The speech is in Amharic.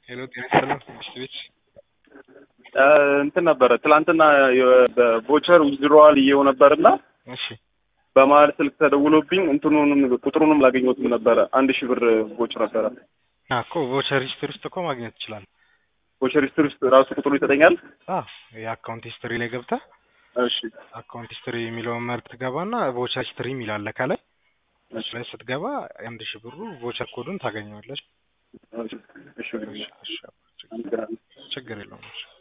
ሄሎ ጤና ይስጥልን ትምህርት ቤት እንትን ነበረ ትላንትና በቮቸር ዊዝድሮዋል እየው ነበርና እሺ በመሀል ስልክ ተደውሎብኝ እንትኑንም ቁጥሩንም ላገኘሁትም ነበረ አንድ ሺህ ብር ቦች ነበረ እኮ ቮቸር ሂስትሪ ውስጥ እኮ ማግኘት ትችላለህ። ቮቸር ሂስትሪ ውስጥ ራሱ ቁጥሩ ይሰጠኛል። አዎ የአካውንት ሂስትሪ ላይ ገብተህ እሺ አካውንት ሂስትሪ የሚለውን መርጥ ትገባና ቮቸር ሂስትሪ የሚል አለ ከላይ እሱ ላይ ስትገባ አንድ ሺህ ብሩ ቮቸር ኮዱን ታገኘዋለች። እሺ እሺ እሺ፣ ችግር የለውም። እሺ